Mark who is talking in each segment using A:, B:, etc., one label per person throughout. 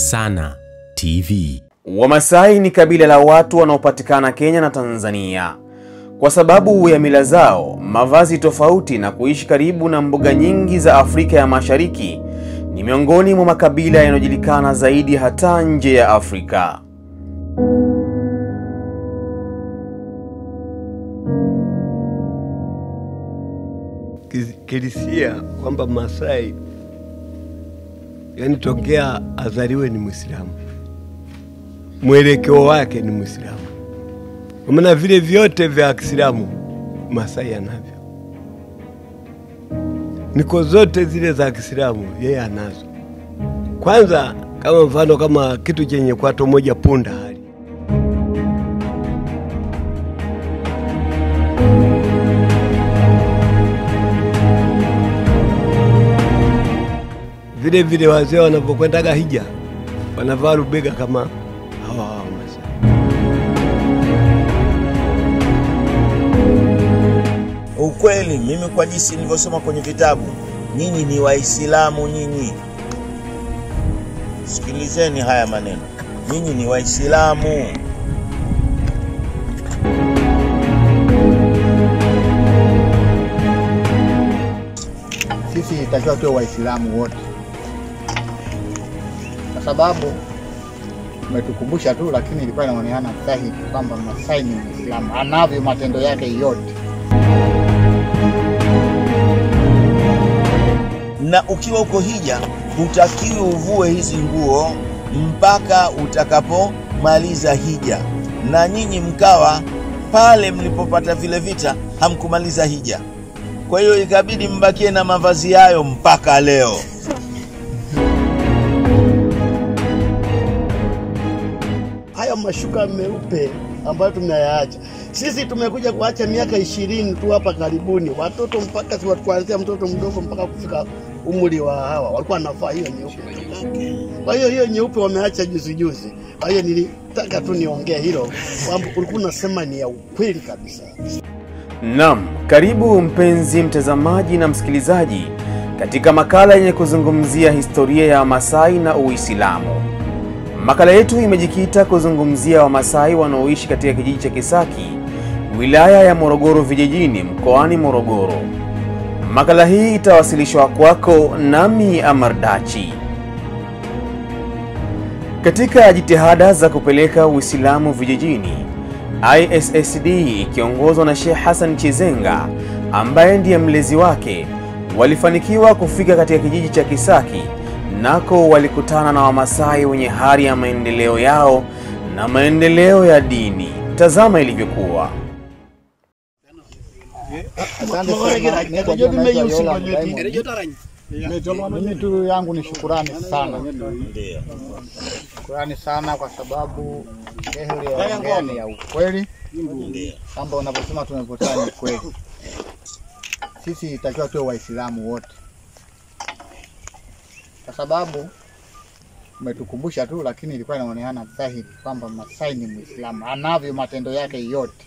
A: Hosana TV.
B: Wamasai ni kabila la watu wanaopatikana Kenya na Tanzania. Kwa sababu ya mila zao, mavazi tofauti na kuishi karibu na mbuga nyingi za Afrika ya Mashariki, ni miongoni mwa makabila yanayojulikana zaidi hata nje ya Afrika.
C: kilisia kwamba Masai yani tokea azaliwe ni Mwislamu, mwelekeo wake ni Mwislamu. Kwa maana vile vyote vya Kiislamu Masai anavyo, niko zote zile za Kiislamu yeye anazo. Kwanza kama mfano kama kitu chenye kwato moja punda hali vile vile wazee wanapokwendaga hija wanavaa rubega kama hawa hawa Masai.
D: Ukweli mimi kwa jinsi nilivyosoma kwenye vitabu, nyinyi ni Waislamu nyinyi. Sikilizeni haya maneno, nyinyi ni Waislamu.
E: sisi itakiwa tuwe Waislamu wote, kwa sababu umetukumbusha tu, lakini ilikuwa inaonekana dhahiri kwamba Masai ni Muislamu, anavyo matendo yake yote.
D: Na ukiwa uko hija, hutakiwi uvue hizi nguo mpaka utakapomaliza hija, na nyinyi mkawa pale mlipopata vile vita hamkumaliza hija. Kwa hiyo ikabidi mbakie na mavazi hayo mpaka leo.
F: haya mashuka meupe ambayo tumeyaacha sisi tumekuja kuacha miaka ishirini tu hapa karibuni, watoto mpaka si watu kuanzia mtoto mdogo mpaka kufika umri wa hawa walikuwa wanavaa hiyo nyeupe. Kwa hiyo hiyo nyeupe wameacha juzi juzi. Kwa hiyo nilitaka tu niongee hilo kwamba ulikuwa unasema ni ya ukweli kabisa.
B: Naam, karibu mpenzi mtazamaji na msikilizaji katika makala yenye kuzungumzia historia ya Wamasai na Uislamu. Makala yetu imejikita kuzungumzia Wamasai wanaoishi katika kijiji cha Kisaki, wilaya ya Morogoro vijijini, mkoani Morogoro. Makala hii itawasilishwa kwako nami Amardachi. Katika jitihada za kupeleka Uislamu vijijini, ISSD ikiongozwa na Sheikh Hassan Chizenga ambaye ndiye mlezi wake, walifanikiwa kufika katika kijiji cha Kisaki. Nako walikutana na Wamasai wenye hari ya maendeleo yao na maendeleo ya dini. Tazama ilivyokuwa.
E: Asante sana. Naitwa John, naitwa Yola Diamond. Mimi tu yangu ni shukurani sana, shukurani sana kwa sababu shehe uliyoongea ni ya ukweli, kwamba unavyosema tumepotana ni kweli. Sisi itakiwa tuwe Waislamu wote, kwa sababu umetukumbusha tu, lakini ilikuwa inaonekana dhahiri kwamba Masai ni Muislamu, anavyo matendo yake yote.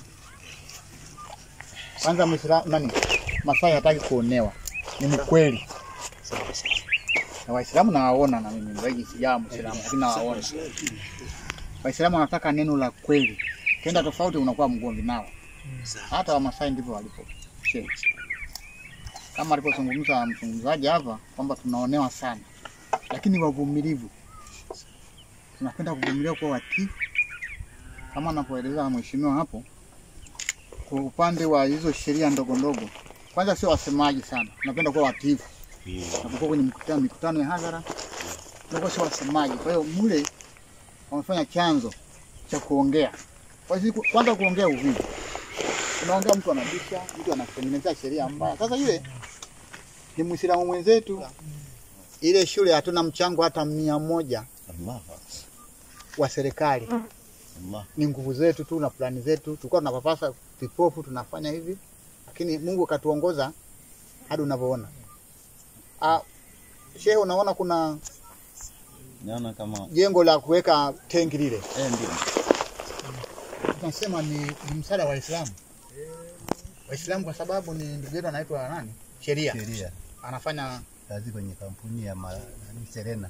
E: Kwanza Muislamu nani, Masai hataki kuonewa, ni mkweli na Waislamu nawaona, na mimi zaidi sijawa Muislamu, lakini nawaona Waislamu wanataka neno la kweli, kenda tofauti unakuwa mgomvi nao. Hata Wamasai ndivyo walipo Sheikh. kama alipozungumza mzungumzaji hapa kwamba tunaonewa sana, lakini wavumilivu, tunapenda kuvumilia kuwa watii, kama anapoeleza mheshimiwa hapo. Kwa upande wa hizo sheria ndogo ndogo, kwanza sio wasemaji sana, tunapenda kuwa watiifu napokuwa kwenye mikutano, mikutano ya hadhara tunakuwa sio wasemaji. Kwa hiyo mule wamefanya chanzo cha kuongea. Kwa hiyo siku- kwanza kuongea uvivu, unaongea mtu anabisha, mtu anatengeneza sheria mbaya. Sasa yule ni Muislamu mwenzetu, ile shule hatuna mchango hata mia moja wa serikali, ni nguvu zetu tu na plani zetu. Tulikuwa tunapapasa vipofu, tunafanya hivi, lakini Mungu akatuongoza hadi unavyoona. Ah, shehe, unaona kuna
D: Naona kama
E: jengo la kuweka tenki lile,
D: eh, ndio
E: tunasema ni, ni msaada wa Waislamu Waislamu kwa sababu ni ndugu yetu anaitwa nani, sheria
G: sheria
E: anafanya
G: kazi kwenye kampuni ya ma, nani, Serena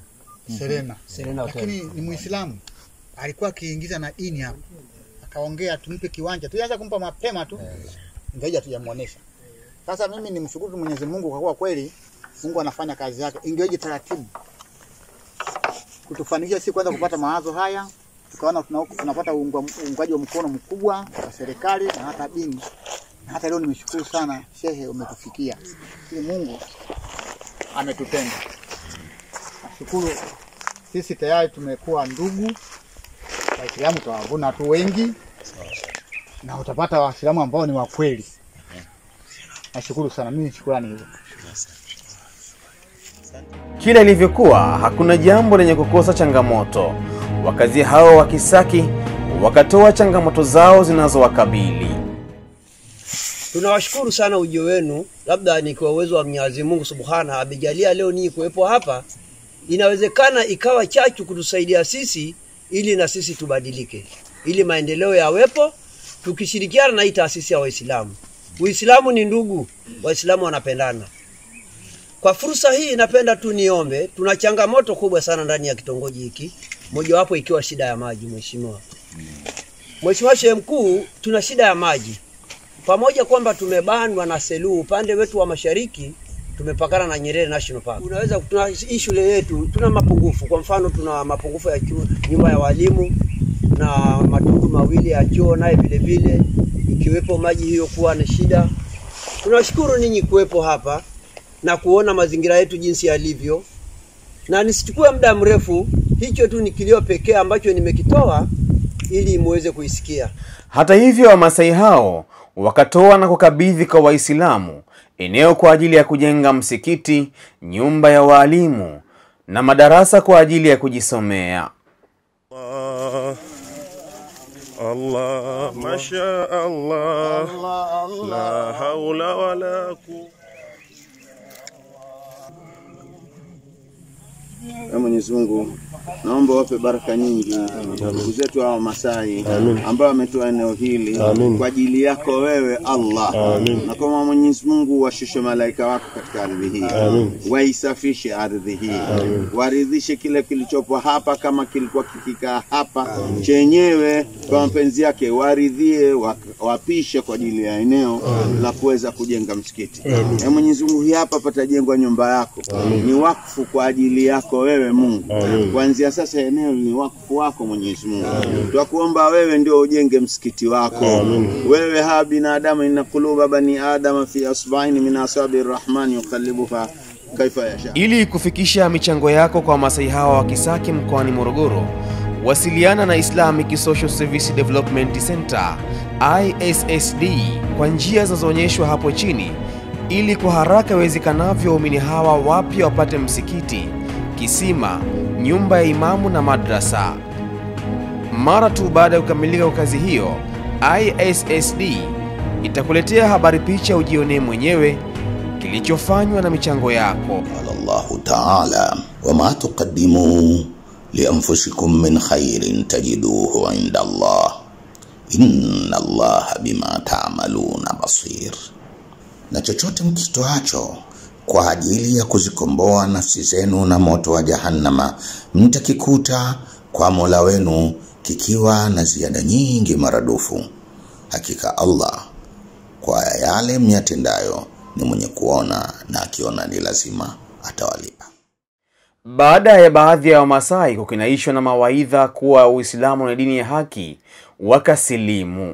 E: Serena.
G: Serena Hotel.
E: Lakini ni Muislamu. Alikuwa akiingiza na dini hapa. Akaongea tumpe kiwanja. Tulianza kumpa mapema tu. Ingawa hatujamuonesha. Sasa mimi ni mshukuru Mwenyezi Mungu kwa kuwa kweli Mungu anafanya kazi yake. Ingeweje taratibu. Kutufanikisha si kwanza kupata mawazo haya, tukaona tuna- tunapata uungwa- uungwaji wa mkono mkubwa wa serikali na hata dini. Na hata leo nimeshukuru sana shehe, umetufikia. Ili Mungu ametupenda. Nashukuru sisi tayari tumekuwa ndugu. Waislamu tutawavuna tu wengi na utapata Waislamu ambao ni wa kweli. Nashukuru sana, mimi shukrani hizo.
B: Kila ilivyokuwa, hakuna jambo lenye kukosa changamoto. Wakazi hao wa Kisaki wakatoa changamoto zao zinazowakabili.
G: Tunawashukuru sana ujio wenu, labda ni kwa uwezo wa Mwenyezi Mungu Subhana amejalia leo ninyi kuwepo hapa. Inawezekana ikawa chachu kutusaidia sisi ili na sisi tubadilike, ili maendeleo yawepo, tukishirikiana na hii taasisi ya Waislamu. Uislamu ni ndugu, Waislamu wanapendana. Kwa fursa hii napenda tu niombe, tuna changamoto kubwa sana ndani ya kitongoji hiki, mojawapo ikiwa shida ya maji. Mheshimiwa Mheshimiwa Shehe Mkuu, tuna shida ya maji pamoja kwamba tumebanwa na Selous upande wetu wa mashariki tumepakana na Nyerere National Park. Unaweza tuna hii shule yetu tuna mapungufu. Kwa mfano tuna mapungufu ya chuo, nyumba ya walimu na matundu mawili ya choo naye vile vile, ikiwepo maji hiyo kuwa ni shida. Tunashukuru ninyi kuwepo hapa na kuona mazingira yetu jinsi yalivyo, na nisichukue muda mrefu, hicho tu ni kilio pekee ambacho nimekitoa ili muweze kuisikia.
B: Hata hivyo, Wamasai hao wakatoa na kukabidhi kwa Waislamu eneo kwa ajili ya kujenga msikiti, nyumba ya waalimu na madarasa kwa ajili ya kujisomea.
H: الله الله ما شاء الله لا حول ولا قوة
D: Ee Mwenyezi Mungu, naomba wape baraka nyingi ndugu zetu hawa Masai ambao wametoa eneo hili kwa ajili yako wewe Allah, na kama Mwenyezi Mungu washushe malaika wako katika ardhi hii, waisafishe ardhi hii, waridhishe kile kilichopo hapa, kama kilikuwa kikikaa hapa chenyewe kwa mapenzi yake, waridhie, wa- wapishe kwa ajili ya eneo la kuweza kujenga msikiti. Ee Mwenyezi Mungu, hii hapa patajengwa nyumba yako, ni wakfu kwa ajili yako wewe Mungu. Kuanzia sasa eneo ni wakfu wako Mwenyezi Mungu. Twakuomba wewe ndio ujenge msikiti wako. Wewe ha binadamu, inna quluba bani adama fi asbaini min asabi rahmani yuqallibuha kaifa yasha.
B: Ili kufikisha michango yako kwa Wamasai hawa wa Kisaki mkoani Morogoro, wasiliana na Islamic Social Service Development Center ISSD kwa njia zinazoonyeshwa hapo chini, ili kwa haraka iwezekanavyo waumini hawa wapya wapate msikiti, kisima, nyumba ya imamu na madrasa. Mara tu baada ya kukamilika kwa kazi hiyo, ISSD itakuletea habari picha ujionee mwenyewe kilichofanywa na michango yako.
I: قال الله تعالى وما تقدموا لأنفسكم من خير تجدوه عند الله إن الله بما تعملون بصير na chochote mkitoacho kwa ajili ya kuzikomboa nafsi zenu na moto wa jahannama mtakikuta kwa mola wenu kikiwa na ziada nyingi maradufu hakika allah kwa yale myatendayo ni mwenye kuona na akiona ni lazima atawalipa
B: Baada ya baadhi ya Wamasai kukinaishwa na mawaidha kuwa Uislamu ni dini ya haki, wakasilimu.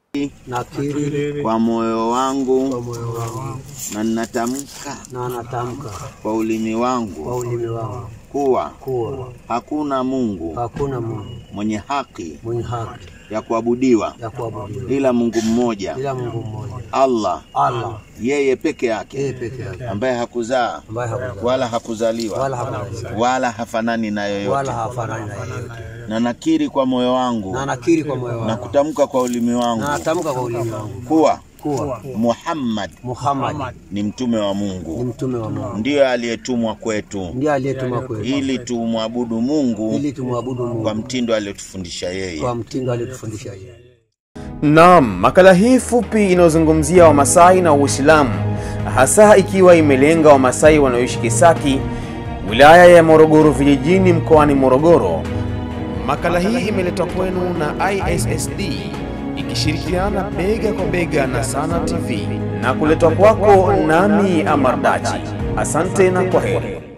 G: Nakiri
D: Kwa moyo wangu
G: kwa moyo wangu
D: na ninatamka
G: na natamka
D: kwa ulimi
G: kwa
D: wangu
G: ulimi wangu
D: kuwa
G: kuwa
D: hakuna Mungu
G: hakuna Mungu
D: mwenye haki
G: mwenye haki
D: ya kuabudiwa
G: ya kuabudiwa
D: ila Mungu mmoja,
G: ila Mungu mmoja,
D: Allah,
G: Allah
D: yeye peke
G: yeye
D: yake,
G: peke yake,
D: ambaye hakuzaa
G: ambaye hakuzaa
D: wala hakuzaliwa
G: wala hakuzaliwa
D: wala hafanani na yoyote,
G: wala hafanani na yeyote,
D: na nakiri kwa moyo wangu
G: na nakiri kwa moyo
D: na
G: wangu
D: kutamka kwa ulimi
G: na
D: wangu
G: natamka kwa ulimi wangu
D: kuwa
G: kuwa
D: Muhammad
G: Muhammad
D: ni mtume wa
G: ni
D: Mungu,
G: mtume wa Mungu,
D: ndiyo aliyetumwa kwetu
G: ndiye aliyetuma kwetu
D: ili tumwabudu Mungu
G: ili tumwabudu
D: kwa
G: Mungu
D: mtindo aliyotufundisha yeye.
G: kwa mtindo aliyotufundisha yeye.
B: Naam, makala hii fupi inayozungumzia Wamasai na Uislamu, hasa ikiwa imelenga Wamasai wanaoishi Kisaki, wilaya ya Morogoro vijijini mkoani Morogoro. Makala hii imeletwa kwenu na ISSD ikishirikiana bega kwa bega na Sana TV na kuletwa kwako nami Amardachi. Asante na kwa heri.